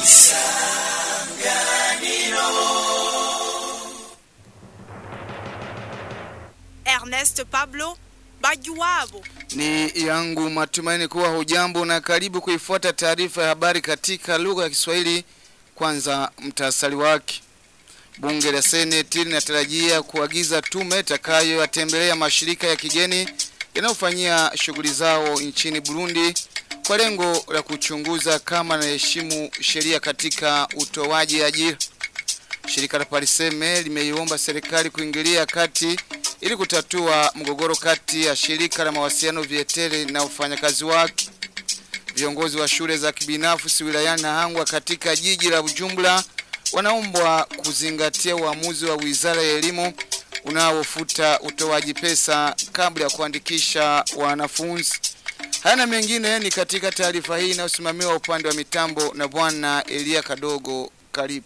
Ernest Pablo Bajuwabo. Ni yangu matumaini kuwa hujambo na karibu kuifuata taarifa ya habari katika lugha ya Kiswahili. Kwanza mtasari wake. Bunge la Seneti linatarajia kuagiza tume itakayoyatembelea mashirika ya kigeni yanayofanyia shughuli zao nchini Burundi kwa lengo la kuchunguza kama naheshimu sheria katika utoaji ajira. Shirika la Pariseme limeiomba serikali kuingilia kati ili kutatua mgogoro kati ya shirika la mawasiliano Vietel na wafanyakazi wake. Viongozi wa shule za kibinafsi wilayani Nahangwa katika jiji la Bujumbura wanaombwa kuzingatia uamuzi wa Wizara ya Elimu unaofuta utoaji pesa kabla ya kuandikisha wanafunzi. Haya na mengine ni katika taarifa hii inayosimamiwa upande wa mitambo na bwana Elia Kadogo. Karibu.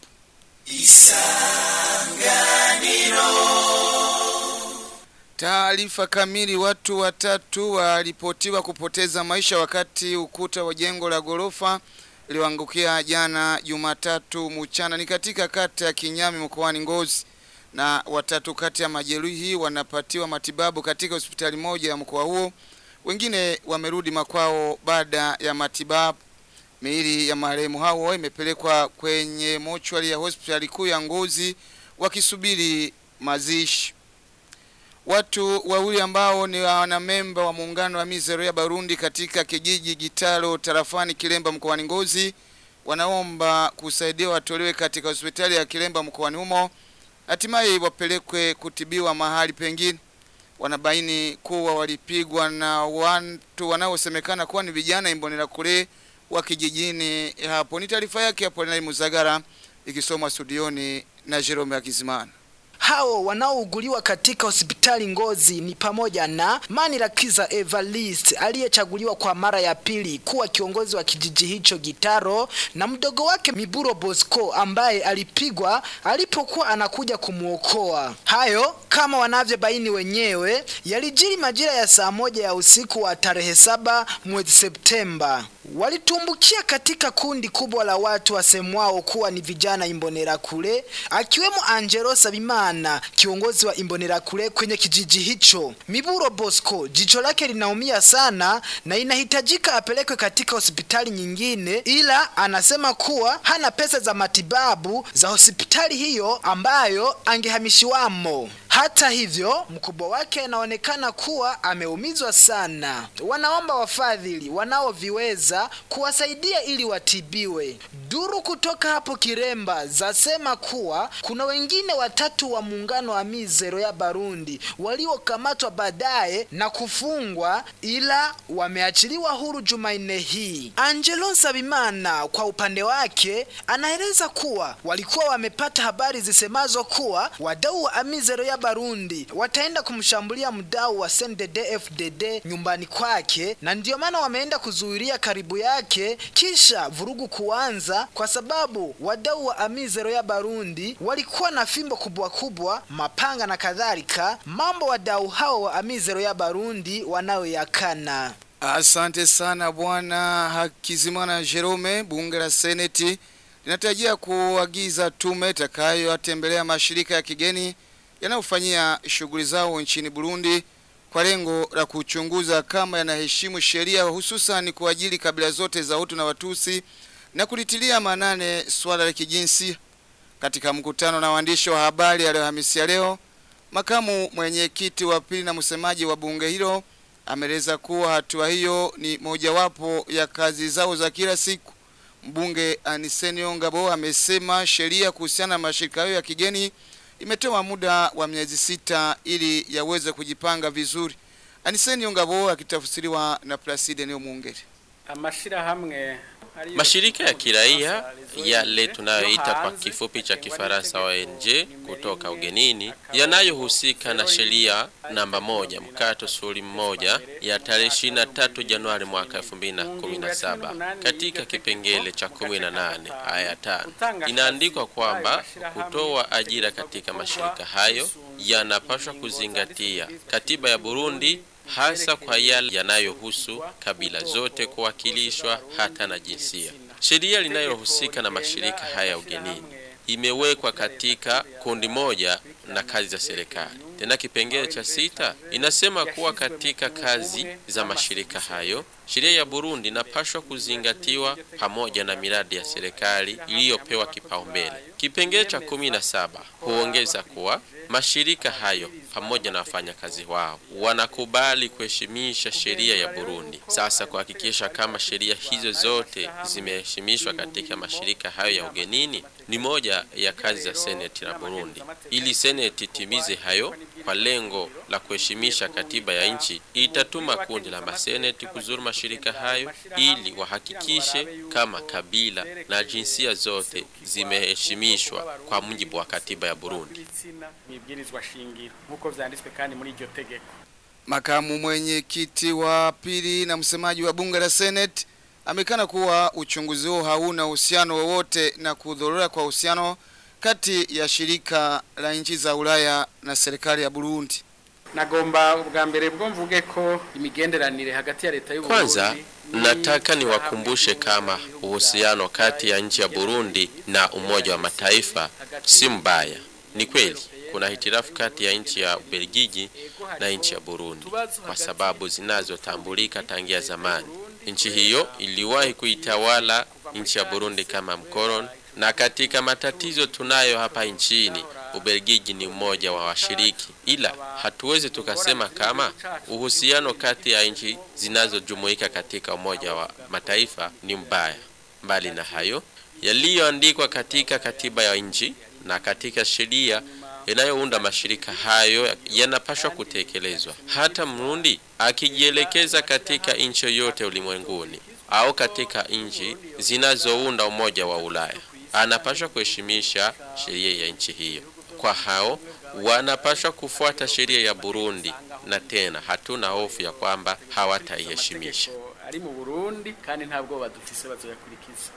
Taarifa kamili. Watu watatu walipotiwa kupoteza maisha wakati ukuta wa jengo la ghorofa iliyoangukia jana Jumatatu mchana ni katika kata ya Kinyami mkoani Ngozi, na watatu kati ya majeruhi wanapatiwa matibabu katika hospitali moja ya mkoa huo. Wengine wamerudi makwao baada ya matibabu. Miili ya marehemu hao imepelekwa kwenye mochwari ya hospitali kuu ya Ngozi wakisubiri mazishi. Watu wawili ambao ni wanamemba wa muungano wa Mizero ya Barundi katika kijiji Gitaro tarafani Kilemba mkoani Ngozi wanaomba kusaidia watolewe katika hospitali ya Kilemba mkoani humo hatimaye wapelekwe kutibiwa mahali pengine. Wanabaini kuwa walipigwa na watu wanaosemekana kuwa ni vijana imbonera kule wa kijijini hapo. Ni taarifa yake hapo na Muzagara ikisomwa studioni na Jerome Akizimana. Hao wanaouguliwa katika hospitali Ngozi ni pamoja na Manirakiza Evarist aliyechaguliwa kwa mara ya pili kuwa kiongozi wa kijiji hicho Gitaro na mdogo wake Miburo Bosco ambaye alipigwa alipokuwa anakuja kumwokoa. Hayo kama wanavyobaini wenyewe yalijiri majira ya saa moja ya usiku wa tarehe saba mwezi Septemba. Walitumbukia katika kundi kubwa la watu wasemwao kuwa ni vijana Imbonerakure, akiwemo Angelo Sabimana, kiongozi wa Imbonerakure kwenye kijiji hicho. Miburo Bosco jicho lake linaumia sana na inahitajika apelekwe katika hospitali nyingine, ila anasema kuwa hana pesa za matibabu za hospitali hiyo ambayo angehamishiwamo. Hata hivyo mkubwa wake anaonekana kuwa ameumizwa sana. Wanaomba wafadhili wanaoviweza kuwasaidia ili watibiwe. Duru kutoka hapo Kiremba zasema kuwa kuna wengine watatu wa muungano wa Mizero ya Barundi waliokamatwa baadaye na kufungwa ila wameachiliwa huru Jumanne hii. Angelo Sabimana kwa upande wake anaeleza kuwa walikuwa wamepata habari zisemazo kuwa wadau wa Amizero ya Barundi wataenda kumshambulia mdau wa CNDD-FDD nyumbani kwake, na ndiyo maana wameenda kuzuilia karibu yake, kisha vurugu kuanza, kwa sababu wadau wa Amizero ya Barundi walikuwa na fimbo kubwa kubwa, mapanga na kadhalika, mambo wadau hao wa Amizero ya Barundi wanayoyakana. Asante sana bwana Hakizimana Jerome. Bunge la Seneti linatarajia kuagiza tume itakayoyatembelea mashirika ya kigeni yanayofanyia shughuli zao nchini Burundi kwa lengo la kuchunguza kama yanaheshimu sheria hususan kwa ajili kabila zote za Hutu na Watusi na kulitilia maanane swala la kijinsia. Katika mkutano na waandishi wa habari aliyohamisia leo, makamu mwenyekiti wa pili na msemaji wa bunge hilo ameeleza kuwa hatua hiyo ni mojawapo ya kazi zao za kila siku. Mbunge Aniseni Ongabo amesema sheria kuhusiana na mashirika hayo ya kigeni imetoa muda wa miezi sita ili yaweze kujipanga vizuri. Aniseni Ongabo akitafsiriwa na Placide Neo Mungere. amashirahamwe Mashirika ya kiraia yale tunayoita kwa kifupi cha Kifaransa ONG kutoka ugenini yanayohusika na sheria namba moja mkato suri mmoja ya tarehe 23 Januari mwaka 2017 katika kipengele cha 18 aya 5 inaandikwa kwamba kutoa ajira katika mashirika hayo yanapaswa kuzingatia katiba ya Burundi hasa kwa yale yanayohusu kabila zote kuwakilishwa hata na jinsia. Sheria linayohusika na mashirika haya ya ugenini imewekwa katika kundi moja na kazi za serikali. Tena kipengele cha sita inasema kuwa katika kazi za mashirika hayo sheria ya Burundi inapashwa kuzingatiwa pamoja na miradi ya serikali iliyopewa kipaumbele. Kipengele cha kumi na saba huongeza kuwa mashirika hayo pamoja na wafanyakazi wao wanakubali kuheshimisha sheria ya Burundi. Sasa kuhakikisha kama sheria hizo zote zimeheshimishwa katika mashirika hayo ya ugenini ni moja ya kazi za seneti la Burundi. Ili seneti itimize hayo kwa lengo la kuheshimisha katiba ya nchi, itatuma kundi la maseneti kuzuru mashirika hayo ili wahakikishe kama kabila na jinsia zote zimeheshimishwa kwa mujibu wa katiba ya Burundi. mwibwirizwa shingiro nk'uko vyanditswe kandi muri iryo tegeko Makamu mwenyekiti wa pili na msemaji wa bunge la Senate amekana kuwa uchunguzi huo hauna uhusiano wowote na kudhorora kwa uhusiano kati ya shirika la nchi za Ulaya na serikali ya Burundi. nagomba ubwa mbere bwo mvuge ko imigenderanire hagati ya leta y'u Kwanza Burundi nataka niwakumbushe kama uhusiano kati ya nchi ya Burundi na Umoja wa Mataifa si mbaya. Ni kweli kuna hitilafu kati ya nchi ya Ubelgiji na nchi ya Burundi kwa sababu zinazotambulika tangia zamani. Nchi hiyo iliwahi kuitawala nchi ya Burundi kama mkoloni, na katika matatizo tunayo hapa nchini Ubelgiji ni mmoja wa washiriki, ila hatuwezi tukasema kama uhusiano kati ya nchi zinazojumuika katika Umoja wa Mataifa ni mbaya. Mbali na hayo, yaliyoandikwa katika katiba ya nchi na katika sheria yanayounda mashirika hayo yanapaswa kutekelezwa. Hata Mrundi akijielekeza katika nchi yoyote ulimwenguni au katika nchi zinazounda Umoja wa Ulaya anapaswa kuheshimisha sheria ya nchi hiyo. Kwa hao wanapaswa kufuata sheria ya Burundi, na tena hatuna hofu ya kwamba hawataiheshimisha. ari mu Burundi kandi nta bwoba dufise bazoyakurikiza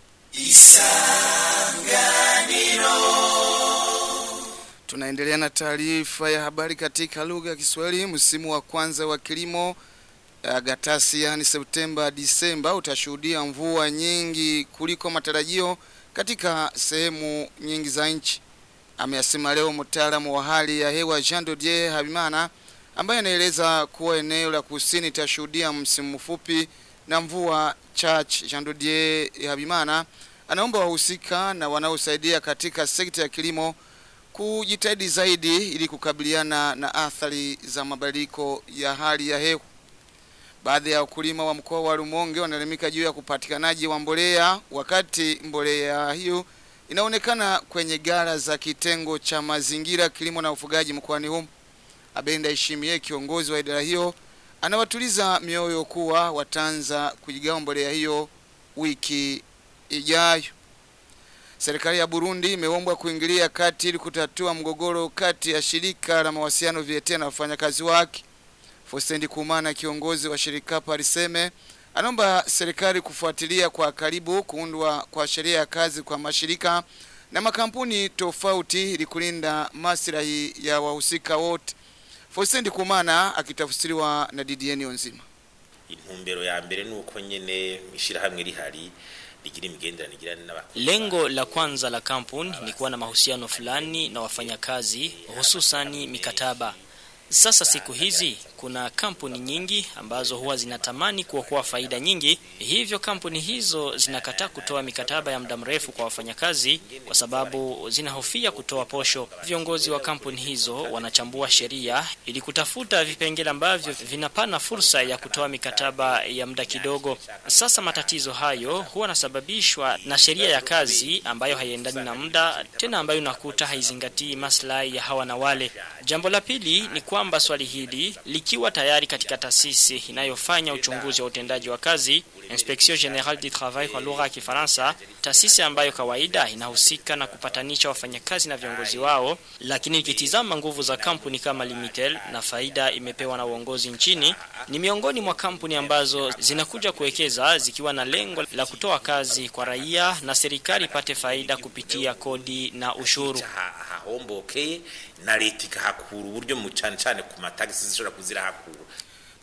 Tunaendelea na taarifa ya habari katika lugha ya Kiswahili. Msimu wa kwanza wa kilimo uh, gatasi, yani Septemba Disemba, utashuhudia mvua nyingi kuliko matarajio katika sehemu nyingi za nchi. Ameyasema leo mtaalamu wa hali ya hewa Jean Dodier Habimana ambaye anaeleza kuwa eneo la kusini itashuhudia msimu mfupi na mvua chache. Jean Dodier Habimana anaomba wahusika na wanaosaidia katika sekta ya kilimo kujitahidi zaidi ili kukabiliana na athari za mabadiliko ya hali ya hewa. Baadhi ya wakulima wa mkoa wa Rumonge wanaelimika juu ya kupatikanaji wa mbolea, wakati mbolea hiyo inaonekana kwenye gara za kitengo cha mazingira, kilimo na ufugaji mkoani humo. Abenda Ishimie, kiongozi wa idara hiyo, anawatuliza mioyo kuwa wataanza kujigawa mbolea hiyo wiki ijayo. Serikali ya Burundi imeombwa kuingilia kati ili kutatua mgogoro kati ya shirika la mawasiliano VIETA na wafanyakazi wake. Fostendi Kumana, kiongozi wa shirika Pariseme, anaomba serikali kufuatilia kwa karibu kuundwa kwa sheria ya kazi kwa mashirika na makampuni tofauti ili kulinda maslahi ya wahusika wote. Fostendi Kumana akitafsiriwa na Didier Onzima. intumbero ya mbere ni uko nyene ishirahamwe rihari rigira imigenderanire igirana n'abakozi Lengo la kwanza la kampuni ni kuwa na mahusiano fulani na wafanyakazi, hususani mikataba. Sasa siku hizi kuna kampuni nyingi ambazo huwa zinatamani kuokoa faida nyingi, hivyo kampuni hizo zinakataa kutoa mikataba ya muda mrefu kwa wafanyakazi kwa sababu zinahofia kutoa posho. Viongozi wa kampuni hizo wanachambua sheria ili kutafuta vipengele ambavyo vinapana fursa ya kutoa mikataba ya muda kidogo. Sasa matatizo hayo huwa yanasababishwa na sheria ya kazi ambayo haiendani na muda, tena ambayo unakuta haizingatii maslahi ya hawa na wale. Jambo la pili ni kwamba swali hili likiwa tayari katika taasisi inayofanya uchunguzi wa utendaji wa kazi, Inspection Generale du Travail kwa lugha ya Kifaransa, taasisi ambayo kawaida inahusika na kupatanisha wafanyakazi na viongozi wao, lakini ikitizama nguvu za kampuni kama Limitel na faida imepewa na uongozi nchini, ni miongoni mwa kampuni ambazo zinakuja kuwekeza zikiwa na lengo la kutoa kazi kwa raia na serikali ipate faida kupitia kodi na ushuru. hahombokeye na leta ikahakura uburyo mu cane cane ku matagisi zishobora kuzirahakura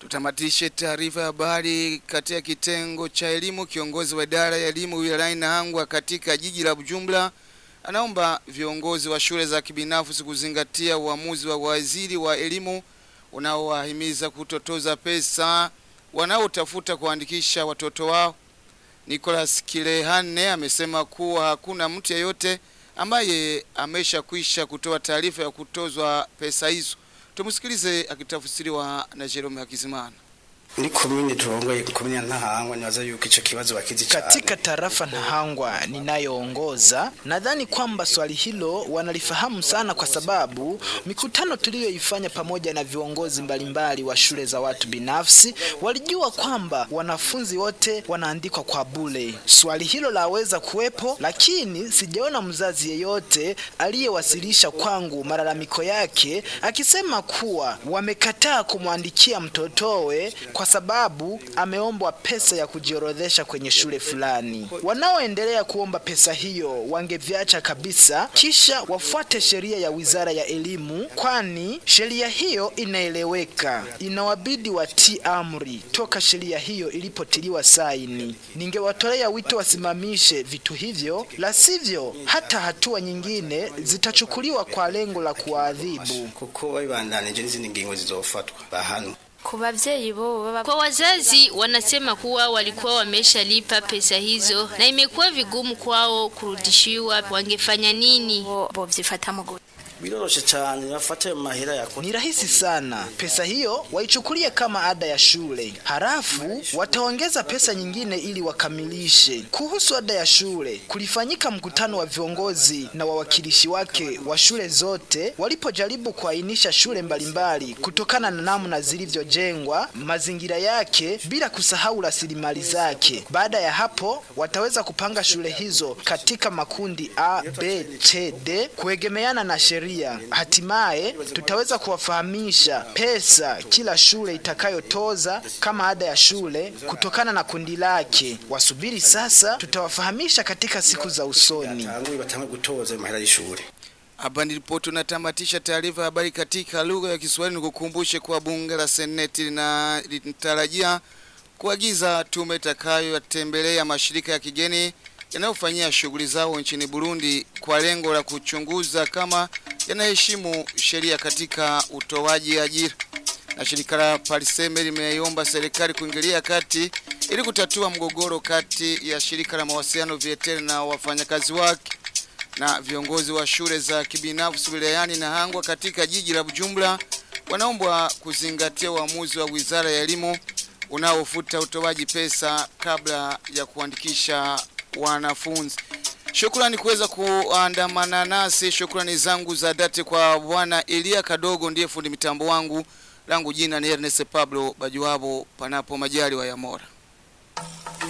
Tutamatishe taarifa ya habari katika kitengo cha elimu. Kiongozi wa idara ya elimu wilayani Nahangwa katika jiji la Bujumbura anaomba viongozi wa shule za kibinafsi kuzingatia uamuzi wa waziri wa elimu unaowahimiza kutotoza pesa wanaotafuta kuandikisha watoto wao. Nicholas Kilehane amesema kuwa hakuna mtu yeyote ambaye ameshakwisha kutoa taarifa ya kutozwa pesa hizo. Tumsikilize akitafsiriwa na Jerome Hakizimana. ni komine turongoye komine ya Ntahangwa nibaza yuko ico kibazo bakizi cyane Katika tarafa Nahangwa ninayoongoza, nadhani kwamba swali hilo wanalifahamu sana, kwa sababu mikutano tuliyoifanya pamoja na viongozi mbalimbali wa shule za watu binafsi walijua kwamba wanafunzi wote wanaandikwa kwa bure. Swali hilo laweza kuwepo, lakini sijaona mzazi yeyote aliyewasilisha kwangu malalamiko yake akisema kuwa wamekataa kumwandikia mtotowe kwa sababu ameombwa pesa ya kujiorodhesha kwenye shule fulani. Wanaoendelea kuomba pesa hiyo wangeviacha kabisa, kisha wafuate sheria ya Wizara ya Elimu, kwani sheria hiyo inaeleweka. Inawabidi watii amri toka sheria hiyo ilipotiliwa saini. Ningewatolea wito wasimamishe vitu hivyo, la sivyo hata hatua nyingine zitachukuliwa kwa lengo la kuwaadhibu. kuko babibandanije n'izindi ngingo zizofatwa bahano Kwa wabyeyi bo baba Kwa wazazi wanasema kuwa walikuwa wameshalipa pesa hizo na imekuwa vigumu kwao kurudishiwa. Wangefanya nini? bo bovyifata mu gute biroroshe cyane bafate ayo mahera yako Ni rahisi sana. Pesa hiyo waichukulie kama ada ya shule, halafu wataongeza pesa nyingine ili wakamilishe. Kuhusu ada ya shule, kulifanyika mkutano wa viongozi na wawakilishi wake wa shule zote walipojaribu kuainisha shule mbalimbali kutokana na namna zilivyojengwa, mazingira yake, bila kusahau rasilimali zake. Baada ya hapo, wataweza kupanga shule hizo katika makundi A, B, C, D kuegemeana na sheria. Hatimaye tutaweza kuwafahamisha pesa kila shule itakayotoza kama ada ya shule kutokana na kundi lake. Wasubiri sasa, tutawafahamisha katika siku za usoni. tanguye batange gutoza ayo mahera y'ishure Hapa ndipo tunatamatisha taarifa ya habari katika lugha ya Kiswahili. Nikukumbushe kuwa bunge la seneti lina- linatarajia kuagiza tume itakayotembelea mashirika ya kigeni yanayofanyia shughuli zao nchini Burundi kwa lengo la kuchunguza kama yanaheshimu sheria katika utoaji ajira. Na shirika la Pariseme limeiomba serikali kuingilia kati ili kutatua mgogoro kati ya shirika la mawasiliano Vietel na wafanyakazi wake na viongozi wa shule za kibinafsi wilayani Nahangwa katika jiji la Bujumbura wanaombwa kuzingatia uamuzi wa Wizara ya Elimu unaofuta utoaji pesa kabla ya kuandikisha wanafunzi. Shukrani kuweza kuandamana nasi. Shukrani zangu za dhati kwa bwana Elia Kadogo, ndiye fundi mitambo wangu. Langu jina ni Ernest Pablo Bajuabo, panapo majaliwa ya Mola.